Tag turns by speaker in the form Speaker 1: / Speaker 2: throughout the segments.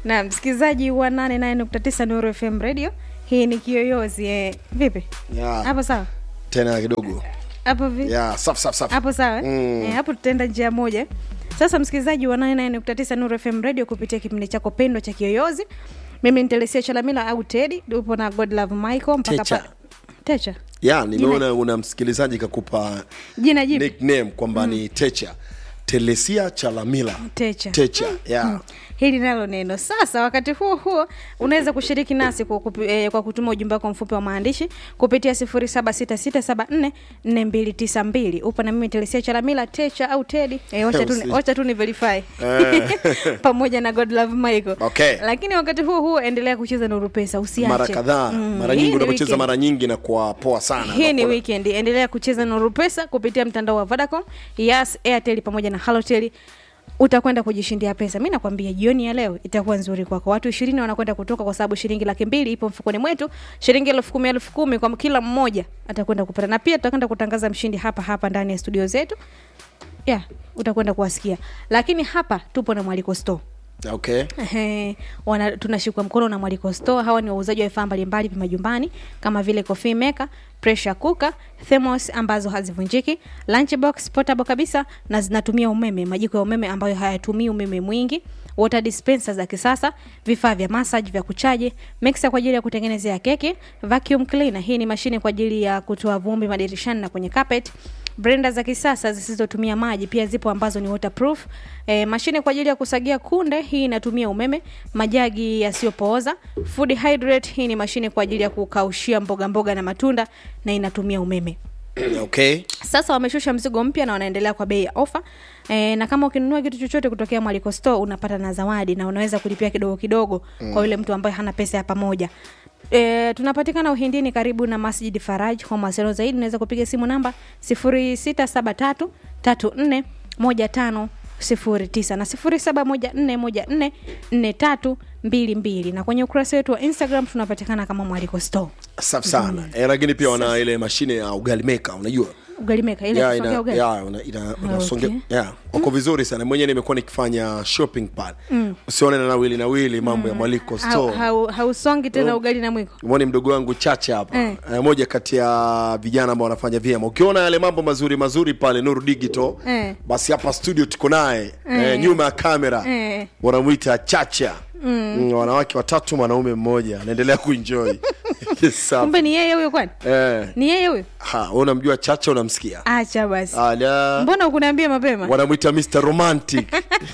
Speaker 1: na msikilizaji wa 89 Nuru FM radio hii ni kiyoyozi eh. vipi
Speaker 2: Yeah.
Speaker 1: hapo sawa
Speaker 2: tena kidogo
Speaker 1: hapo vi
Speaker 2: yeah, safi safi safi
Speaker 1: hapo sawa eh?
Speaker 2: Mm.
Speaker 1: Eh, hapo tutaenda njia moja sasa msikilizaji wa 99.9 Nuru FM radio kupitia kipindi chako pendwa cha kiyoyozi mimi nitelesia chalamila au tedi upo na god love michael mpaka
Speaker 2: Techa.
Speaker 1: pa... techa
Speaker 2: yeah, nimeona una msikilizaji kakupa
Speaker 1: jina jipi
Speaker 2: nickname kwamba ni techa telesia chalamila
Speaker 1: techa
Speaker 2: techa yeah.
Speaker 1: hili nalo neno sasa wakati huo huo unaweza kushiriki nasi kwa, kupi, eh, kwa kutuma ujumbe wako mfupi wa maandishi kupitia 0766744292 upo na mimi telesia chalamila techa au tedi eh, wacha tu,
Speaker 2: Usi-
Speaker 1: wacha tu ni verify pamoja na god love michael
Speaker 2: Okay.
Speaker 1: lakini wakati huo huo endelea kucheza nuru pesa usiache
Speaker 2: mara kadhaa
Speaker 1: Mm,
Speaker 2: mara
Speaker 1: hii
Speaker 2: nyingi
Speaker 1: ni
Speaker 2: unapocheza
Speaker 1: weekend.
Speaker 2: mara nyingi na kwa poa sana
Speaker 1: hii ni
Speaker 2: Unakuwa-
Speaker 1: weekend endelea kucheza nuru pesa kupitia mtandao wa vodacom yas airtel pamoja na halotel utakwenda kujishindia pesa mi nakwambia jioni ya leo itakuwa nzuri kwako watu ishirini wanakwenda kutoka kwa sababu shilingi laki mbili ipo mfukoni mwetu shilingi elfu kumi elfu kumi kwa kila mmoja atakwenda kupata na pia tutakwenda kutangaza mshindi hapa hapa ndani ya studio zetu yeah, utakwenda kuwasikia lakini hapa tupo na mwaliko store
Speaker 2: okay
Speaker 1: Ehe, wana tunashikwa mkono na Mwaliko Store. Hawa ni wauzaji wa vifaa mbalimbali vya majumbani kama vile coffee maker, pressure cooker, thermos ambazo hazivunjiki, lunchbox portable kabisa na zinatumia umeme, majiko ya umeme ambayo hayatumii umeme mwingi, water dispenser za kisasa, vifaa vya massage vya kuchaji, mixer kwa ajili ya kutengenezea keki, vacuum cleaner, hii ni mashine kwa ajili ya kutoa vumbi madirishani na kwenye carpet blender za kisasa zisizotumia maji pia zipo ambazo ni waterproof e, mashine kwa ajili ya kusagia kunde hii inatumia umeme majagi yasiyopooza food hydrate hii ni mashine kwa ajili ya kukaushia mboga mboga na matunda na inatumia umeme
Speaker 2: okay
Speaker 1: sasa wameshusha mzigo mpya na wanaendelea kwa bei ya ofa e, na kama ukinunua kitu chochote kutokea mwaliko store unapata na zawadi na unaweza kulipia kidogo kidogo mm. kwa yule mtu ambaye hana pesa ya pamoja E, tunapatikana uhindini karibu na masjid faraj kwa mawasiliano zaidi unaweza kupiga simu namba 0673 34 15 09 na 0714144322 na kwenye ukurasa wetu wa instagram tunapatikana kama mwaliko store
Speaker 2: safi sana eh, lakini pia wana ile mashine ya ugali maker unajua
Speaker 1: ugalimeka ile
Speaker 2: Yeah,
Speaker 1: kusongea
Speaker 2: ina,
Speaker 1: ugali
Speaker 2: yeah, una, ina, unasonge,
Speaker 1: okay.
Speaker 2: yeah, wako vizuri sana mwenyewe nimekuwa nikifanya shopping pale mm. usione na nawili nawili mambo ya mwaliko
Speaker 1: Hau-
Speaker 2: store
Speaker 1: hau- hausongi tena ugali na mwiko
Speaker 2: mwone mdogo wangu chache hapa
Speaker 1: Eh.
Speaker 2: eh. moja kati ya vijana ambao wanafanya vyema ukiona yale mambo mazuri mazuri pale nuru digital
Speaker 1: Eh.
Speaker 2: basi hapa studio tuko naye eh, nyuma ya kamera
Speaker 1: Eh.
Speaker 2: wanamwita chacha mm. wanawake watatu mwanaume mmoja anaendelea kuenjoy Safi.
Speaker 1: kumbe ni yeye huyo kwani
Speaker 2: eh.
Speaker 1: ni yeye huyo
Speaker 2: ha, wewe unamjua chacha unamsikia
Speaker 1: acha basi
Speaker 2: ala
Speaker 1: mbona ukuniambia mapema
Speaker 2: wanamwita mr romantic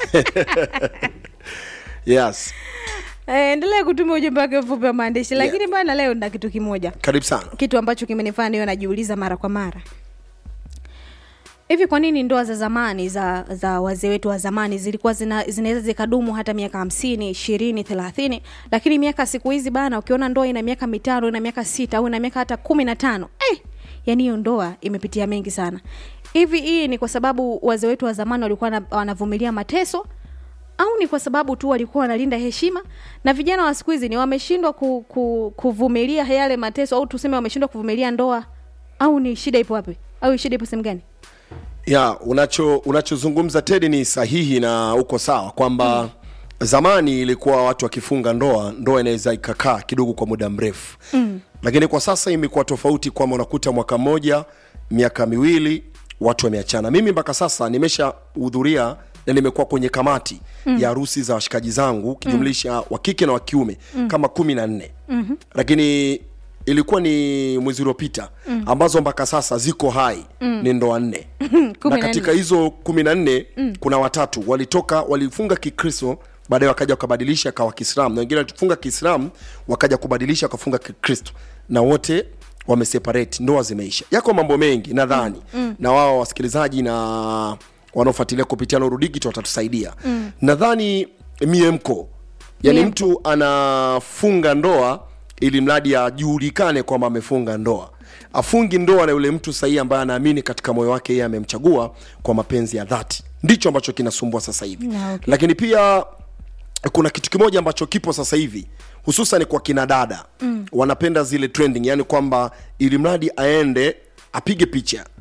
Speaker 2: yes
Speaker 1: Eh, endelea kutuma ujumbe wake mfupi wa maandishi lakini bana leo na kitu kimoja
Speaker 2: karibu sana
Speaker 1: kitu ambacho kimenifanya niwe najiuliza mara kwa mara hivi kwa nini ndoa za zamani za za wazee wetu wa zamani zilikuwa zina, zinaweza zikadumu hata miaka hamsini ishirini thelathini lakini miaka siku hizi bana ukiona ndoa ina miaka mitano ina miaka sita au ina miaka hata kumi na tano eh, yani hiyo ndoa imepitia mengi sana hivi hii ni kwa sababu wazee wetu wa zamani walikuwa na- wanavumilia mateso au ni kwa sababu tu walikuwa wanalinda heshima na vijana wa siku hizi ni wameshindwa ku, ku, kuvumilia yale mateso au tuseme wameshindwa kuvumilia ndoa au ni shida ipo wapi au shida ipo sehemu gani
Speaker 2: ya unacho unachozungumza tedi ni sahihi na uko sawa kwamba mm. zamani ilikuwa watu wakifunga ndoa ndoa inaweza ikakaa kidogo kwa muda mrefu mm. lakini kwa sasa imekuwa tofauti kwamba unakuta mwaka mmoja miaka miwili watu wameachana mimi mpaka sasa nimeshahudhuria na nimekuwa kwenye kamati mm. ya harusi za washikaji zangu ukijumlisha mm. wa kike na wa kiume mm. kama kumi na nne mm-hmm. lakini ilikuwa ni mwezi uliopita mm. ambazo mpaka sasa ziko hai mm. ni ndoa nne
Speaker 1: Kumi
Speaker 2: na
Speaker 1: na
Speaker 2: katika hizo kumi na nne mm. kuna watatu walitoka walifunga kikristo baadaye wakaja wakabadilisha kawa kiislamu na wengine walifunga kiislamu wakaja kubadilisha wakafunga kikristo na wote wameseparate ndoa zimeisha yako mambo mengi nadhani mm. mm. na wao wasikilizaji na wanaofuatilia kupitia Nuru Digital watatusaidia mm. nadhani miemko yani
Speaker 1: Miemko.
Speaker 2: mtu anafunga ndoa ili mradi ajulikane kwamba amefunga ndoa afungi ndoa na yule mtu sahihi ambaye anaamini katika moyo wake yeye amemchagua kwa mapenzi ya dhati ndicho ambacho kinasumbua sasa hivi
Speaker 1: Na, okay.
Speaker 2: lakini pia kuna kitu kimoja ambacho kipo sasa hivi hususan kwa kina dada mm. wanapenda zile trending yani kwamba ili mradi aende apige picha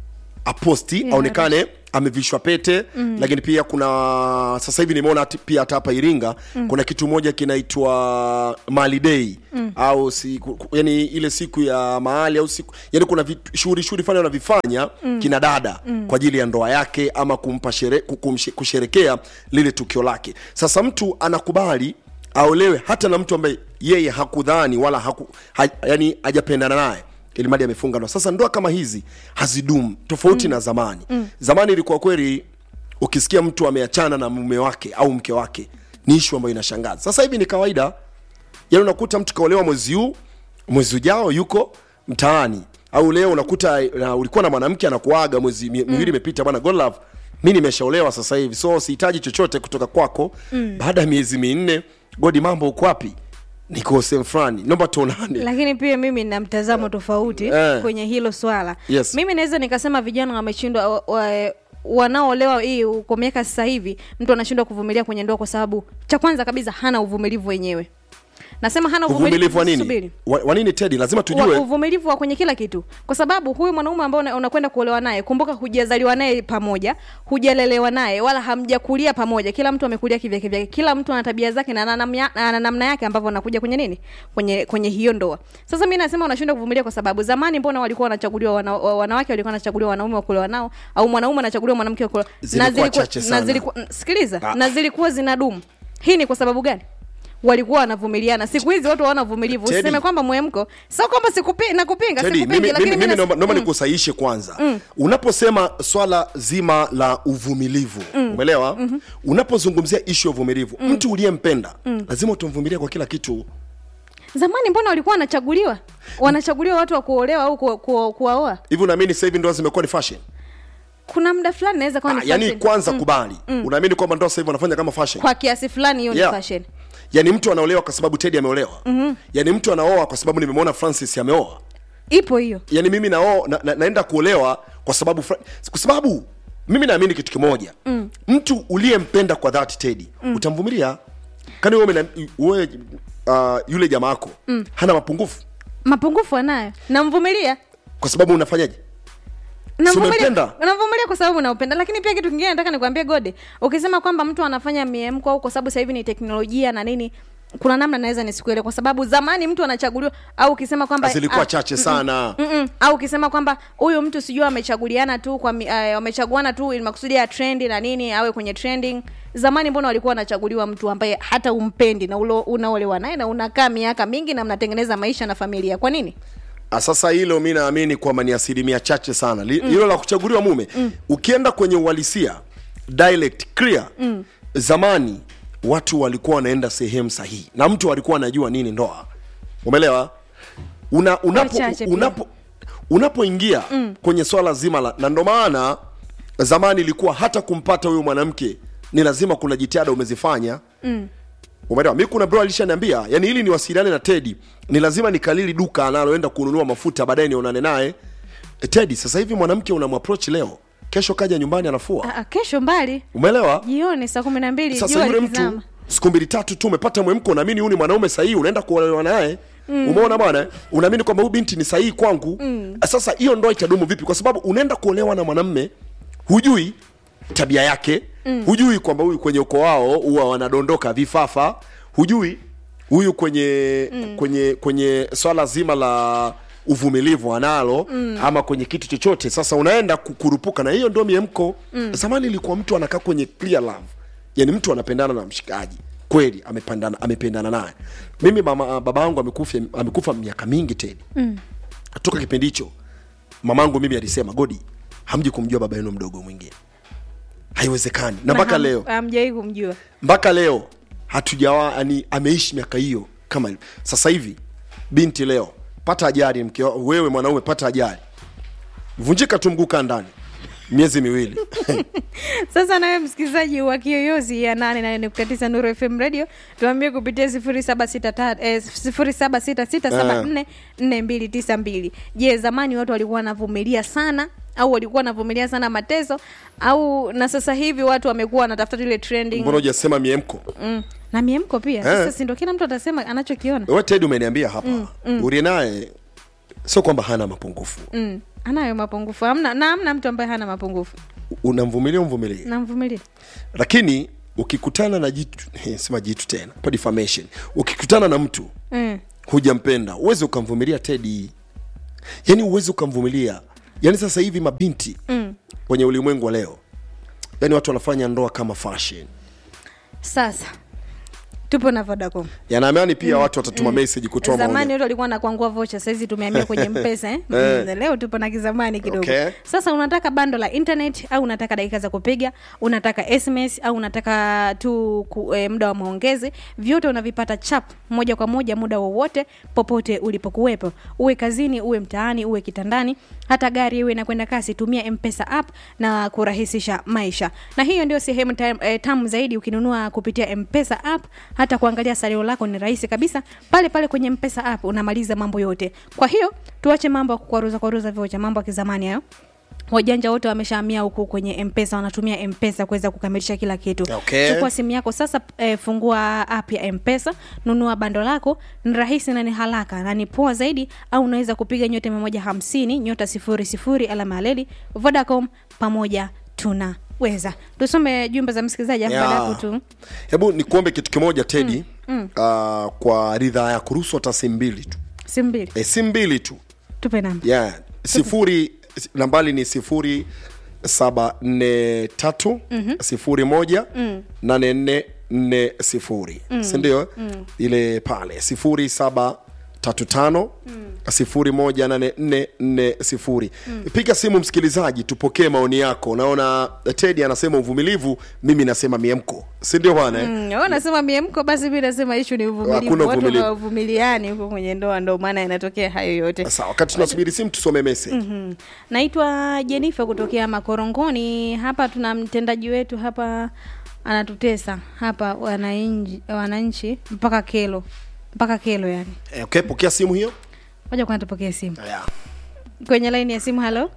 Speaker 2: aposti
Speaker 1: Yeah,
Speaker 2: aonekane amevishwa pete mm. lakini pia kuna sasa hivi nimeona hati- pia hata hapa iringa mm. kuna kitu moja kinaitwa mali dei mm. au siku, yani ile siku ya mahali au siku yani kuna vitu- shughuli shughuli fani wanavifanya mm. kina dada mm. kwa ajili ya ndoa yake ama kumpa shere, kumshe- kusherekea lile tukio lake sasa mtu anakubali aolewe hata na mtu ambaye yeye hakudhani wala haku, ha, yani hajapendana naye ilimadi amefunga ndoa sasa ndoa kama hizi hazidumu tofauti mm. na zamani mm. zamani ilikuwa kweli ukisikia mtu ameachana na mume wake au mke wake ni ishu ambayo inashangaza sasa hivi ni kawaida yani unakuta mtu kaolewa mwezi huu mwezi ujao yuko mtaani au leo unakuta na ulikuwa na mwanamke anakuaga mwezi mi- miwili imepita bwana God love mi nimeshaolewa sasa hivi so sihitaji chochote kutoka kwako mm. baada ya miezi minne godi mambo uko wapi niko sehemu fulani naomba tuonane
Speaker 1: lakini pia mimi na mtazamo tofauti
Speaker 2: Eh.
Speaker 1: kwenye hilo swala
Speaker 2: Yes.
Speaker 1: mimi naweza nikasema vijana wameshindwa wa, wa, wanaolewa hii kwa miaka sasa hivi mtu anashindwa kuvumilia kwenye ndoa kwa sababu cha kwanza kabisa hana uvumilivu wenyewe nasema hana
Speaker 2: uvumilivu wa nini
Speaker 1: Subiri.
Speaker 2: wa, wa nini tedi lazima
Speaker 1: wa,
Speaker 2: tujue
Speaker 1: uvumilivu wa kwenye kila kitu kwa sababu huyu mwanaume ambao una- unakwenda kuolewa naye kumbuka hujazaliwa naye pamoja hujalelewa naye wala hamjakulia pamoja kila mtu amekulia kivyake vyake kila mtu ana tabia zake na ana namya- ana namna yake ambavyo anakuja kwenye nini kwenye kwenye hiyo ndoa sasa mi nasema unashindwa kuvumilia kwa sababu zamani mbona walikuwa wanachaguliwa wana, wa- wanawake walikuwa wanachaguliwa wanaume wa kuolewa nao au mwanaume anachaguliwa mwanamke wa kuolewa
Speaker 2: Zilikuwa chache sana.
Speaker 1: na zilikuwa sikiliza
Speaker 2: Ah.
Speaker 1: na zilikuwa zinadumu hii ni kwa sababu gani walikuwa wanavumiliana siku hizi watu hawana uvumilivu
Speaker 2: Teddy.
Speaker 1: usiseme kwamba mwemko sio kwamba sikupi, nakupinga
Speaker 2: Teddy,
Speaker 1: sikupingi
Speaker 2: mimi,
Speaker 1: lakini
Speaker 2: mimi,
Speaker 1: mimi
Speaker 2: mimi
Speaker 1: nas-
Speaker 2: naomba naomba nikusahihishe kwanza mm. unaposema swala zima la uvumilivu mm. umeelewa mm-hmm. unapozungumzia ishu ya uvumilivu mm. mtu uliyempenda mm. lazima utamvumilia kwa kila kitu
Speaker 1: zamani mbona walikuwa wanachaguliwa wanachaguliwa watu wa kuolewa au ku, ku, kuwaoa
Speaker 2: hivi unaamini sasa hivi ndoa zimekuwa ni fashion
Speaker 1: kuna muda fulani naweza kuwa
Speaker 2: ah,
Speaker 1: ni
Speaker 2: yani
Speaker 1: fashion.
Speaker 2: kwanza mm. kubali mm. unaamini kwamba ndoa sasa hivi wanafanya kama fashion
Speaker 1: kwa kiasi fulani hiyo
Speaker 2: Yeah.
Speaker 1: ni fashion
Speaker 2: yani mtu anaolewa kwa sababu tedi ameolewa mm-hmm. yani mtu anaoa kwa sababu nimemwona francis ameoa
Speaker 1: ipo hiyo
Speaker 2: yani mimi nao na, na, naenda kuolewa kwa sababu fra- kwa sababu mimi naamini kitu kimoja mm. mtu uliyempenda kwa dhati tedi mm. utamvumilia kani wewe umena- wewe uh, yule jamaa yako mm. hana mapungufu
Speaker 1: mapungufu anayo namvumilia
Speaker 2: kwa sababu unafanyaje
Speaker 1: Namvumilia-
Speaker 2: umempenda?
Speaker 1: namvumilia kwa sababu naupenda lakini pia kitu kingine nataka nikwambie gode ukisema kwamba mtu anafanya miemko au kwa sababu sasa hivi ni teknolojia na nini kuna namna naweza nisikuele kwa sababu zamani mtu anachaguliwa au ukisema kwamba
Speaker 2: zilikuwa
Speaker 1: ah,
Speaker 2: chache sana
Speaker 1: Mm-mm. au ukisema kwamba huyu mtu sijui amechaguliana tu kwa mi- eh, wamechaguana tu ili makusudi ya trendi na nini awe kwenye trending zamani mbona walikuwa wanachaguliwa mtu ambaye hata umpendi na ulo- unaolewa naye na unakaa miaka mingi na mnatengeneza maisha na familia kwa nini
Speaker 2: Ah, sasa hilo mi naamini kwamba ni asilimia chache sana Li- hilo mm. la kuchaguliwa mume mm. ukienda kwenye uhalisia dialect clear mm. zamani watu walikuwa wanaenda sehemu sahihi na mtu alikuwa anajua nini ndoa umeelewa una, unapo,
Speaker 1: Wachache pia.
Speaker 2: unapo, unapoingia mm. kwenye swala zima la na ndo maana zamani ilikuwa hata kumpata huyo mwanamke ni lazima kuna jitihada umezifanya mm. umeelewa mi kuna bro alishaniambia yani ili niwasiliane na tedi ni lazima nikalili duka analoenda kununua mafuta baadaye nionane naye e, tedi sasa hivi mwanamke unamapproach leo kesho kaja nyumbani anafua
Speaker 1: Ah, ah, kesho mbali
Speaker 2: umeelewa
Speaker 1: jioni saa kumi na mbili
Speaker 2: sasa
Speaker 1: jua
Speaker 2: yule
Speaker 1: likizama
Speaker 2: mtu siku mbili tatu tu umepata mwemko unaamini huyu ni mwanaume sahihi unaenda kuolewa naye mm. umeona bwana unaamini kwamba huyu binti ni sahihi kwangu mm. sasa hiyo ndoa itadumu vipi kwa sababu unaenda kuolewa na mwanamme hujui tabia yake mm. hujui kwamba huyu kwenye ukoo wao huwa wanadondoka vifafa hujui huyu kwenye mm. kwenye kwenye swala zima la uvumilivu analo mm. ama kwenye kitu chochote sasa unaenda kukurupuka na hiyo ndio miemko mm. zamani ilikuwa mtu anakaa kwenye clear love yani mtu anapendana na mshikaji kweli amependana amependana naye mimi mama baba yangu amekufa amekufa miaka mingi tena mm. toka kipindi hicho mamangu mimi alisema godi hamji kumjua baba yenu mdogo mwingine haiwezekani na mpaka
Speaker 1: ham-
Speaker 2: leo
Speaker 1: hamjawahi kumjua
Speaker 2: mpaka leo hatujawa yani ameishi miaka hiyo kama hivyo. sasa hivi binti leo pata ajali mke wa- wewe mwanaume pata ajali vunjika tu mguu kaa ndani miezi miwili
Speaker 1: sasa nawe msikilizaji wa kiyoyozi ya 88.9 nuru fm radio tuambie kupitia 0766744292 je zamani watu walikuwa wanavumilia sana au walikuwa wanavumilia sana mateso au na sasa hivi watu wamekuwa wanatafuta tu ile trending
Speaker 2: mbona hujasema miemko
Speaker 1: mm. na miemko pia
Speaker 2: Eh.
Speaker 1: sasa si ndo kila mtu atasema anachokiona
Speaker 2: we ted umeniambia hapa mm, mm. uri naye sio kwamba hana mapungufu
Speaker 1: mm. anayo mapungufu hamna na hamna mtu ambaye hana mapungufu
Speaker 2: unamvumilia umvumilie
Speaker 1: namvumilia
Speaker 2: lakini ukikutana na jitu sema jitu tena pa defamation ukikutana na mtu
Speaker 1: mm.
Speaker 2: hujampenda uwezi ukamvumilia tedi yaani uwezi ukamvumilia yaani sasa hivi mabinti
Speaker 1: Mm.
Speaker 2: kwenye ulimwengu wa leo yaani watu wanafanya ndoa kama fashion
Speaker 1: sasa tupo na vodacom
Speaker 2: yanaamani pia watu watatuma message kutoa
Speaker 1: zamani
Speaker 2: maoni
Speaker 1: watu walikuwa nakwangua vocha sahizi tumeamia kwenye mpesa eh? mm, leo tupo na kizamani kidogo
Speaker 2: Okay.
Speaker 1: sasa unataka bando la internet au unataka dakika za kupiga unataka sms au unataka tu ku, e, muda wa maongezi vyote unavipata chap moja kwa moja muda wowote popote ulipokuwepo uwe kazini uwe mtaani uwe kitandani hata gari iwe inakwenda kasi tumia mpesa app na kurahisisha maisha na hiyo ndio sehemu tam, e, tamu zaidi ukinunua kupitia mpesa app hata kuangalia salio lako ni rahisi kabisa pale pale kwenye mpesa app unamaliza mambo yote kwa hiyo tuache mambo ya kukwaruza kwaruza vocha mambo ya kizamani hayo wajanja wote wameshaamia huku kwenye mpesa wanatumia mpesa kuweza kukamilisha kila kitu
Speaker 2: Okay.
Speaker 1: chukua simu yako sasa e, fungua app ya mpesa nunua bando lako ni rahisi na ni haraka na ni poa zaidi au unaweza kupiga nyota mia moja hamsini nyota sifuri sifuri alama ya leli vodacom pamoja tunaweza tusome jumbe za msikilizaji afu
Speaker 2: Ya.
Speaker 1: baada ya hapo tu
Speaker 2: hebu nikuombe kitu kimoja tedi mm, mm. Uh, kwa ridhaa ya kuruhusu hata simu mbili tu
Speaker 1: simu mbili
Speaker 2: e, simu mbili tu
Speaker 1: tupe namba
Speaker 2: yeah. sifuri nambali ni sifuri saba nne tatu sifuri moja nane nne nne sifuri sindio ile pale sifuri saba tatu tano sifuri moja nane nne nne sifuri piga simu msikilizaji tupokee maoni yako naona tedi anasema uvumilivu mimi nasema miemko sindio bwana eh?
Speaker 1: Mm, wewe unasema miemko basi mi nasema ishu ni
Speaker 2: Hakuna
Speaker 1: uvumilivu watu
Speaker 2: uvumilivu.
Speaker 1: hawavumiliani huko kwenye ndoa ndo maana inatokea hayo yote
Speaker 2: Sasa wakati tunasubiri simu tusome message
Speaker 1: Mm. naitwa jenifa kutokea makorongoni hapa tuna mtendaji wetu hapa anatutesa hapa wananchi wananchi mpaka kelo mpaka kelo yani
Speaker 2: Eh, okay, pokea simu hiyo
Speaker 1: moja kwana tupokee simu
Speaker 2: yeah.
Speaker 1: kwenye laini ya simu halo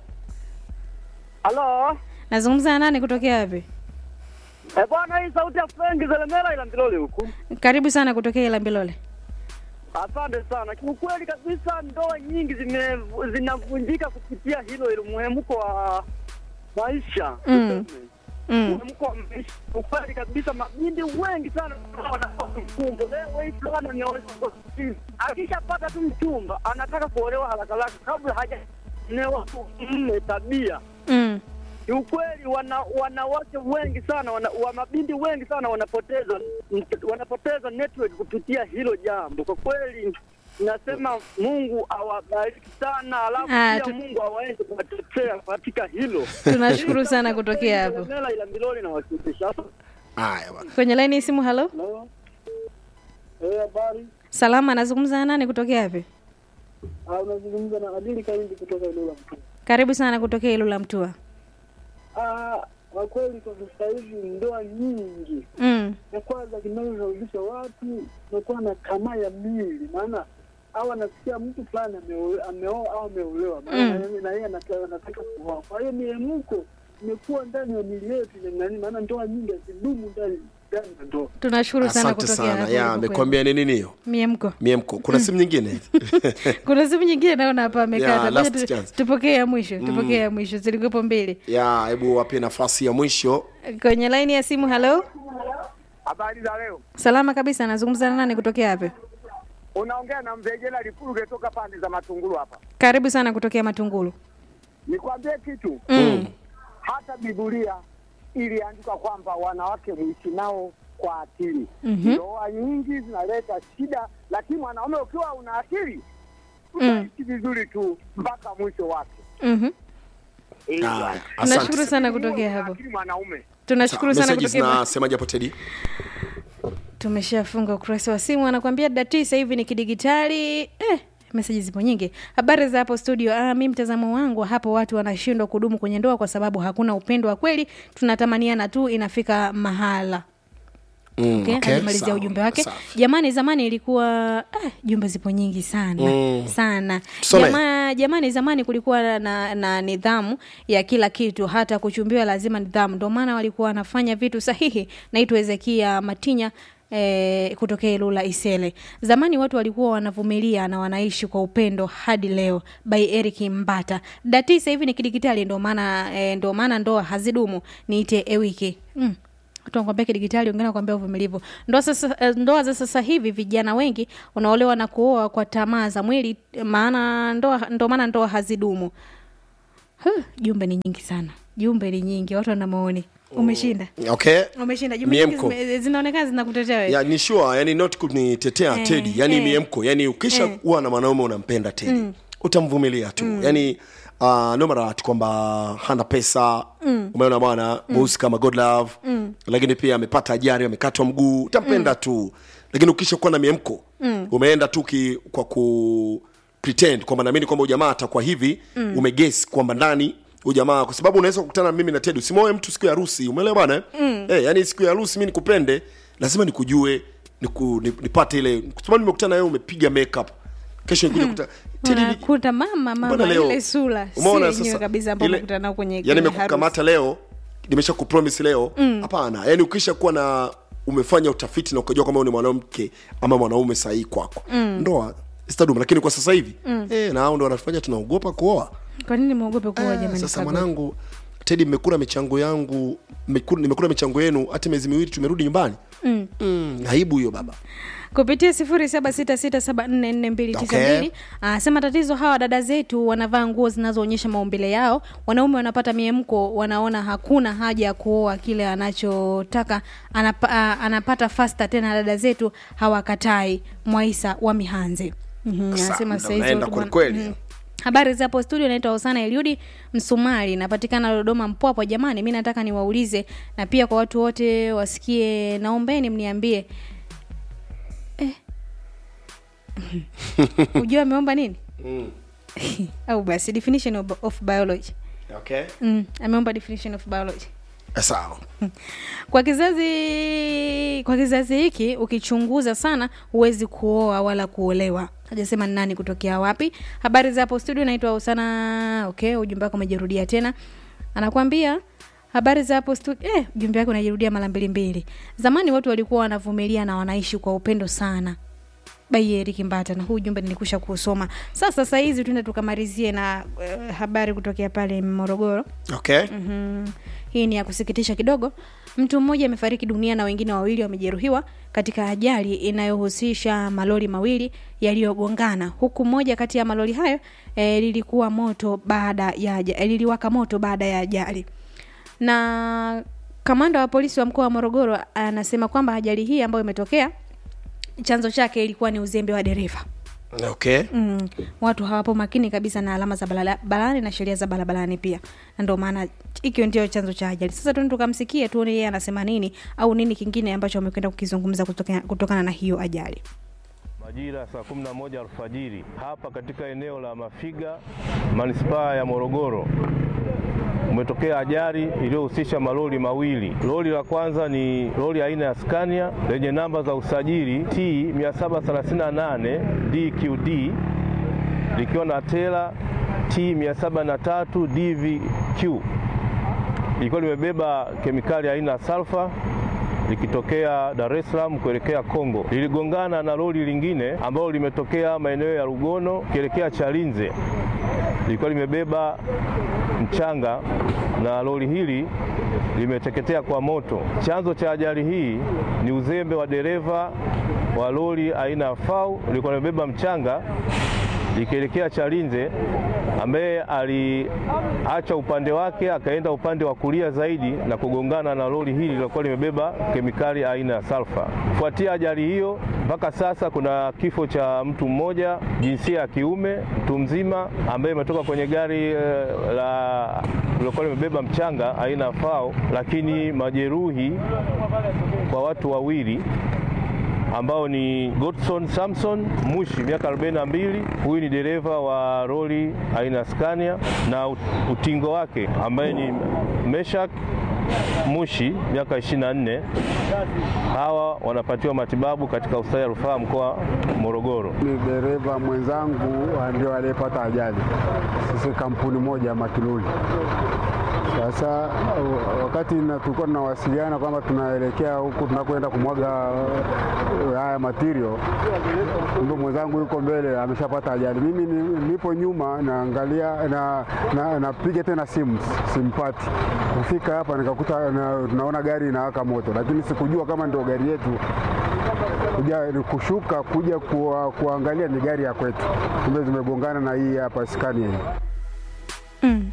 Speaker 3: Halo.
Speaker 1: nazungumza na nani kutokea wapi
Speaker 3: Eh, bwana hii sauti ya Frank Zelemera ila Ndilole huku.
Speaker 1: karibu sana kutokea ilambilole
Speaker 3: Asante sana. Kiukweli kabisa ndoa nyingi zime zinavunjika kupitia hilo ile muhemuko wa maisha.
Speaker 1: Mm.
Speaker 3: tuseme.
Speaker 1: mm.
Speaker 3: Muhemuko wa maisha. Ukweli kabisa mabindi wengi sana wanakuwa mfumbo. Leo hii fulani ni akishapata tu mchumba anataka kuolewa haraka haraka kabla hajanewa mume tabia.
Speaker 1: Mm.
Speaker 3: Kiukweli wana wanawake wengi sana wana, wa mabindi wengi sana wanapoteza wanapoteza network kupitia hilo jambo. Kwa kweli nasema Mungu awabariki sana, alafu
Speaker 1: Ah,
Speaker 3: pia
Speaker 1: tu-
Speaker 3: Mungu awaweze kuwatetea katika hilo.
Speaker 1: tunashukuru sana kutokea hapo
Speaker 3: Mela ila Miloli na wakilisha.
Speaker 2: haya bwana
Speaker 1: kwenye laini ya simu halo
Speaker 3: Hello. Eh, habari.
Speaker 1: salama nazungumza na nani kutokea wapi
Speaker 3: Ah, unazungumza na Adili Kaindi kutoka Ilula Mtu.
Speaker 1: karibu sana kutokea ilula mtua
Speaker 3: Ah, kwa kweli kwa sasa hivi ndoa nyingi
Speaker 1: mm.
Speaker 3: ya kwanza kinachosababisha watu nakuwa na tamaa ya mili, maana au anasikia mtu fulani ameo- ameoa au ameolewa, maana
Speaker 1: Mm.
Speaker 3: na yeye- na yeye anataka anataka kuoa. Kwa hiyo miemuko imekuwa ndani ya mili yetu ya nani, maana ndoa nyingi hazidumu ndani ndani ya ndoa.
Speaker 1: tunashukuru sana
Speaker 2: asante
Speaker 1: kutokea
Speaker 2: sana
Speaker 1: hapo
Speaker 2: ya
Speaker 1: ulipokuwa.
Speaker 2: amekwambia ni nini hiyo
Speaker 1: miemko
Speaker 2: miemko kuna simu nyingine
Speaker 1: kuna simu nyingine naona hapa
Speaker 2: Yeah,
Speaker 1: amekata
Speaker 2: last
Speaker 1: Ngoja tu-
Speaker 2: chance.
Speaker 1: tupokee ya mwisho tupokee ya mwisho zilikuwepo mbili
Speaker 2: ya hebu wape nafasi ya mwisho
Speaker 1: kwenye laini ya simu halo
Speaker 3: Habari za leo,
Speaker 1: salama kabisa nazungumza na nani kutokea wapi
Speaker 3: unaongea na Mvejela Lipuluge toka pande za Matungulu hapa.
Speaker 1: karibu sana kutokea matungulu
Speaker 3: Nikwambie kitu,
Speaker 1: mm.
Speaker 3: hata Biblia iliandikwa kwamba wanawake muishi nao kwa akili.
Speaker 1: Mhm.
Speaker 3: Ndoa nyingi zinaleta shida, lakini mwanaume ukiwa una akili
Speaker 1: Mm.
Speaker 3: utaishi vizuri tu mpaka mwisho wake.
Speaker 1: Mhm.
Speaker 3: Eh,
Speaker 2: Haya,
Speaker 3: bwana.
Speaker 1: tunashukuru
Speaker 2: asante
Speaker 1: sana
Speaker 3: Uwe
Speaker 1: kutokea
Speaker 3: una
Speaker 1: hapo
Speaker 3: akili mwanaume.
Speaker 1: tunashukuru sana
Speaker 2: Messages
Speaker 1: kutokea
Speaker 2: zinasemaje hapo tedi
Speaker 1: tumeshafunga ukurasa wa simu anakuambia dati sasa hivi ni kidigitali eh, meseji zipo nyingi habari za hapo studio ah, mi mtazamo wangu hapo watu wanashindwa kudumu kwenye ndoa kwa sababu hakuna upendo wa kweli tunatamaniana tu inafika mahala
Speaker 2: Mm,
Speaker 1: okay,
Speaker 2: okay,
Speaker 1: alimalizia
Speaker 2: sawa,
Speaker 1: ujumbe wake
Speaker 2: safi.
Speaker 1: jamani zamani ilikuwa ah, jumbe zipo nyingi sana
Speaker 2: Mm.
Speaker 1: sana
Speaker 2: Tusome.
Speaker 1: Jama, jamani zamani kulikuwa na, na nidhamu ya kila kitu hata kuchumbiwa lazima nidhamu ndio maana walikuwa wanafanya vitu sahihi naitwa hezekia matinya E, kutokea Ilula Isele. Zamani watu walikuwa wanavumilia na wanaishi kwa upendo hadi leo. By Eric Mbata. Dati sasa hivi ni kidigitali, ndio maana e, ndio maana ndoa hazidumu. Niite Ewiki. Mm. Watu wanakwambia kidigitali, wengine wanakwambia uvumilivu. Ndoa sasa, eh, ndoa za sasa hivi vijana wengi wanaolewa na kuoa kwa tamaa za mwili, maana ndoa ndio maana ndoa hazidumu. Huh, jumbe ni nyingi sana, jumbe ni nyingi, watu wana maoni. Umeshinda,
Speaker 2: okay
Speaker 1: umeshinda. Jumbe nyingi
Speaker 2: Miemko.
Speaker 1: zime- zinaonekana zinakutetea wewe.
Speaker 2: ya ni sure yani not kunitetea
Speaker 1: Eh,
Speaker 2: tedi yani
Speaker 1: eh.
Speaker 2: miemko yani ukisha
Speaker 1: Eh.
Speaker 2: kuwa na mwanaume unampenda tedi utamvumilia tu yani uh, no matter what kwamba hana pesa umeona bwana mweusi kama god love lakini pia amepata ajari amekatwa mguu utampenda tu lakini ukisha kuwa na miemko umeenda tu ki, kwa ku pretend kwamba naamini kwamba ujamaa atakuwa hivi mm. umeges kwamba ndani ujamaa kwa sababu unaweza kukutana mimi na Teddy usimoe mtu siku ya harusi umeelewa bwana eh? mm. eh, yani siku ya harusi mimi nikupende lazima nikujue niku, nip- nipate ile kwa sababu nimekutana wewe umepiga makeup kesho nikuja kuta Teddy ni-
Speaker 1: unakuta mama mama
Speaker 2: Mbona leo?
Speaker 1: ile sura si
Speaker 2: Umeona
Speaker 1: yenyewe
Speaker 2: sasa
Speaker 1: kabisa ambao
Speaker 2: ile-
Speaker 1: umekutana nao kwenye
Speaker 2: yani
Speaker 1: kwenye
Speaker 2: nimekukamata leo nimesha kupromise leo hapana yani ukisha kuwa na umefanya utafiti na ukajua kwamba wewe ni mwanamke ama mwanaume sahihi kwako ndoa zitadumu lakini kwa sasa hivi eh, na hao ndo wanafanya tunaogopa kuoa
Speaker 1: harusi. Kwa nini muogope kuoa jamani?
Speaker 2: sasa
Speaker 1: Kagwe?
Speaker 2: mwanangu tedi mmekula michango yangu mmekula- nimekula michango yenu hata miezi miwili tumerudi nyumbani mm. Mm, aibu hiyo baba
Speaker 1: kupitia sifuri saba sita sita saba nne nne mbili tisa
Speaker 2: Okay.
Speaker 1: mbili anasema tatizo hawa dada zetu wanavaa nguo zinazoonyesha maumbile yao wanaume wanapata miemko wanaona hakuna haja ya kuoa kile anachotaka anapa, a- anapata fasta tena dada zetu hawakatai mwaisa wa mihanzi Mhm,
Speaker 2: Sasa,
Speaker 1: anasema
Speaker 2: ndo
Speaker 1: sasa hizi
Speaker 2: unaenda
Speaker 1: watu
Speaker 2: kweli
Speaker 1: bwana-
Speaker 2: kweli.
Speaker 1: Mhm. habari za hapo studio naitwa hosana eliudi msumari napatikana dodoma mpwapo jamani mi nataka niwaulize na pia kwa watu wote wasikie naombeni mniambie ujua ameomba nini au basi definition of, of biology
Speaker 2: okay.
Speaker 1: mm, ameomba definition of biology
Speaker 2: sawa
Speaker 1: kwa kizazi kwa kizazi hiki ukichunguza sana huwezi kuoa wala kuolewa hajasema ni nani kutokea wapi habari za hapo studio naitwa usana okay ujumbe wako umejirudia tena anakwambia habari za hapo studio eh, ujumbe wake unajirudia mara mbili mbili zamani watu walikuwa wanavumilia na wanaishi kwa upendo sana Bayeri Kimbata, na huu ujumbe nilikusha kusoma. Sasa saa hizi tuende tukamalizie na uh, habari kutokea pale Morogoro.
Speaker 2: okay.
Speaker 1: Mhm. Hii ni ya kusikitisha kidogo. Mtu mmoja amefariki dunia na wengine wawili wamejeruhiwa katika ajali inayohusisha malori mawili yaliyogongana, huku moja kati ya malori hayo e, lilikuwa moto baada ya aja- eh, liliwaka moto baada ya ajali. Na kamanda wa polisi wa mkoa wa Morogoro anasema kwamba ajali hii ambayo imetokea chanzo chake ilikuwa ni uzembe wa dereva.
Speaker 2: okay.
Speaker 1: Mm, watu hawapo makini kabisa na alama za barala- barabarani na sheria za barabarani pia, na ndio maana hikyo ndio chanzo cha ajali. Sasa tuende tukamsikie, tuone yeye anasema nini au nini kingine ambacho amekwenda kukizungumza kutokana, kutokana na hiyo ajali.
Speaker 4: Majira saa 11 alfajiri hapa katika eneo la Mafiga, manispaa ya Morogoro, umetokea ajali iliyohusisha malori mawili. Lori la kwanza ni lori aina ya Scania lenye namba za usajili T 738 DQD likiwa na tela T 703 DVQ lilikuwa limebeba kemikali aina ya sulfa likitokea Dar es Salaam kuelekea Kongo. Liligongana na lori lingine ambalo limetokea maeneo ya Rugono kuelekea Chalinze, lilikuwa limebeba mchanga na lori hili limeteketea kwa moto. Chanzo cha ajali hii ni uzembe wa dereva wa lori aina ya FAU lilikuwa limebeba mchanga likielekea Chalinze ambaye aliacha upande wake akaenda upande wa kulia zaidi na kugongana na lori hili lilokuwa limebeba kemikali aina ya sulfa. Kufuatia ajali hiyo, mpaka sasa kuna kifo cha mtu mmoja jinsia ya kiume, mtu mzima ambaye ametoka kwenye gari eh, la lilokuwa limebeba mchanga aina ya FAO, lakini majeruhi kwa watu wawili ambao ni Godson Samson Mushi miaka 42. Huyu ni dereva wa lori aina ya Scania na ut- utingo wake ambaye ni Meshak Mushi miaka 24. Hawa wanapatiwa matibabu katika hospitali ya rufaa mkoa Morogoro.
Speaker 5: Ni dereva mwenzangu ndio aliyepata ajali. Sisi kampuni moja ya Makiluli. Sasa uh, wakati na- tulikuwa tunawasiliana kwamba tunaelekea huku tunakwenda kumwaga uh, haya material, ndio mwenzangu yuko mbele ameshapata ajali. Mimi ni- nipo nyuma naangalia na, na, napiga tena simu simpati. Kufika hapa nikakuta na, naona gari inawaka moto, lakini sikujua kama ndio gari yetu kuja kushuka kuja kuwa, kuangalia ni gari ya kwetu, kumbe zimegongana na hii hapa Scania hii.
Speaker 1: mm.